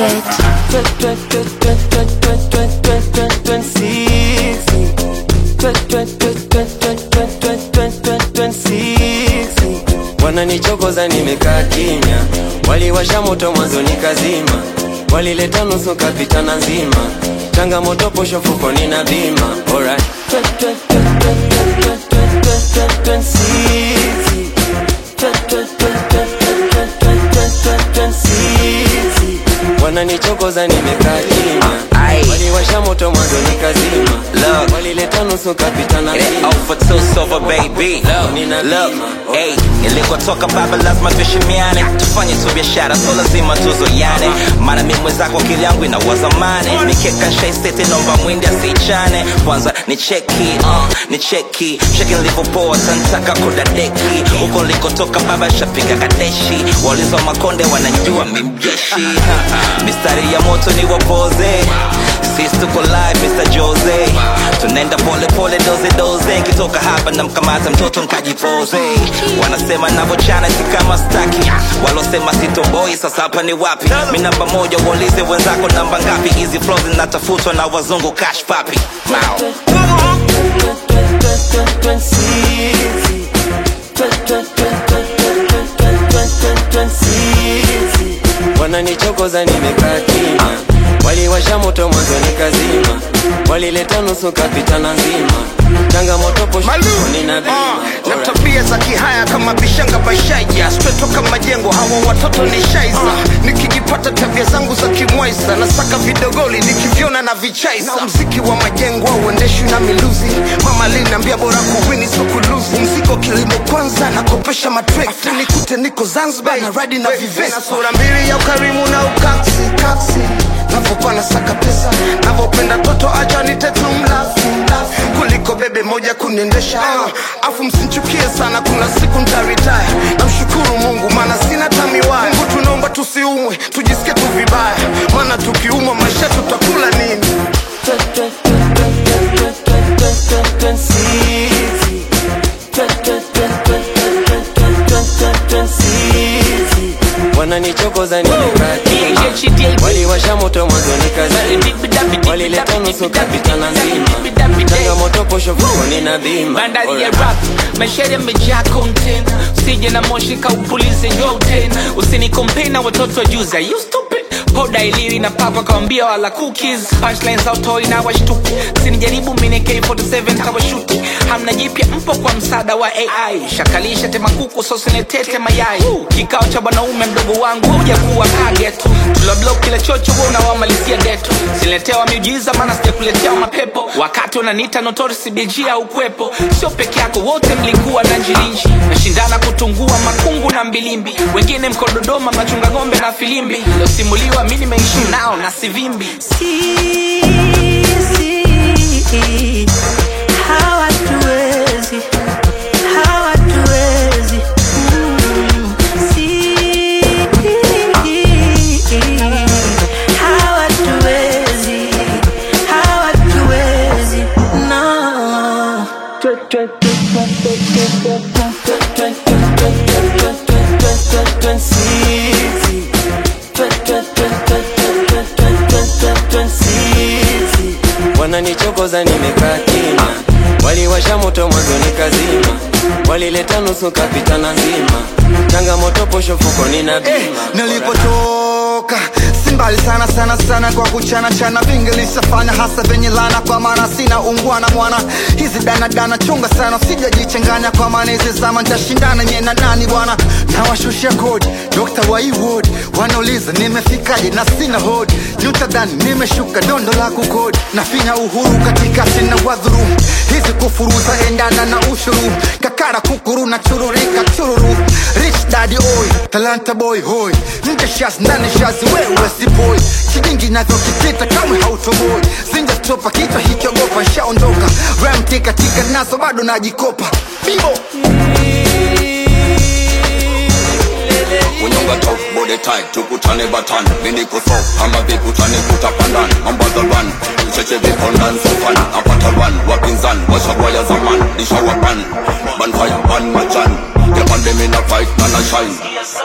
it. Wananichokoza nimekaa kimya, waliwasha moto mwanzo nikazima, walileta nusu kapitana nzima, changamoto posho fukoni na bima. Alright. Wananichokoza nimekaa kimya, Aye. waliwasha moto mwanzo nikazima, Look. walileta nusu kapitana It nzima. ain't over two silver baby Nina Look, bima. hey, ilikotoka baba lazima tuheshimiane tufanye tu biashara so lazima tuzoyane maana mi mwenzako akili yangu inawaza mane nikeka shaisete nomba mwindi asichane kwanza ni cheki uh, ni cheki cheki nilivyopoa tantaka kudadeki huko nilikotoka baba shapiga kadeshi walizo makonde wanajua mimjeshi mistari ya moto ni wapoze sisi tuko live Mr. Jose tunaenda pole pole doze doze kitoka hapa na mkamata mtoto nkajipoze wanasema navochana si kama staki walosema sitoboi sasa hapa ni wapi mi namba moja uaulize wenzako namba ngapi hizi flow zinatafutwa na wazungu cash papi Wow. wananichokoza nimekaa kimya, waliwasha moto mwanzo nikazima, walileta nusu kapitana nzima, changamoto posho nina bima. Uh, na Alright. tabia za kihaya kama bishanga bashaija stretoka majengo hawa watoto ni shaiza nikijipata tabia zangu za kimwaisa nasaka vidogoli nikivyona na vichaisa na mziki wa majengo auendeshwi na miluzi mama linaambia bora kuwini so kuluzi mziko kilimo kwanza nakopesha matrekta nikute niko zanzibar na radi na vivesa sura mbili ya ukarimu na ukaksi kaksi navopana saka pesa navopenda toto acha nitetu mlafi mlafi kuliko bebe moja kuniendesha uh, afu msinchukie sana kuna siku ntaritaya namshukuru mungu maana sina tamiwaya mungu tunaomba tusiumwe tujisikie tu vibaya maana tukiumwa maisha tutakula nini wananichokoza nimekaa kimya, waliwasha moto mwanzo nikazima, walileta nusu kapitana nzima, changamoto posho fukoni na bima. bandari ya Alright. rap maisha yamejaa content usije na moshi kaupulize yote usinikompei na watoto wa juzi Are you stupid poda iliwi na papa kawambia wala cookies punchlines autoi na washtuki sinijaribu mine k47 kawashuti hamna jipya mpo kwa msaada wa ai shakalisha tema kuku sosinetete mayai kikao cha bwanaume mdogo wangu huja kuwa kagetu tuloblok kila chocho wa unawamalizia geto siletewa miujiza maana sijakuletea mapepo wakati unaniita notorisi bg au kwepo sio peke yako wote mlikuwa na njilinji nashindana kutungua makungu na mbilimbi wengine mko dodoma mnachunga ng'ombe na filimbi losimuliwa mi nimeishi nao na sivimbi Sisi hawatuwezi, hawatuwezi. Mm, sisi hawatuwezi, hawatuwezi. No. wananichokoza nimekaa kimya, waliwasha moto mwanzo nikazima, walileta nusu kapitana nzima, changamoto posho fukoni na bima. nilipotoka si mbali sana sana sana kwa kuchana chana vingi lishafanya hasa venye lana kwa maana sina ungwana mwana hizi danadana chunga sana sijajichanganya kwa maana hizi zama ntashindana nye na nani bwana nawashushia kodi dokta wa iwod wanauliza nimefikaje na sina hodi nyutadhani nimeshuka dondo la kukodi nafinya uhuru katikati na wadhuru hizi kufuruza endana na ushuru kakara kukuru na chururika chururu rich daddy oy talanta boy hoy nje shaz ndani shazi wewe si boy shilingi navyokitita kamwe hautoboi zinja stopa kichwa hikiogopa shaondoka ram tika tika nazo bado najikopa bimbo kunyonga top body tight tukutane batan mini kuso kama vikutane kutapandan ambaza run cheche vipondan sofan apata run wapinzan washagwaya zaman nishawapan ban fire ban majan yapande mina fight na na shine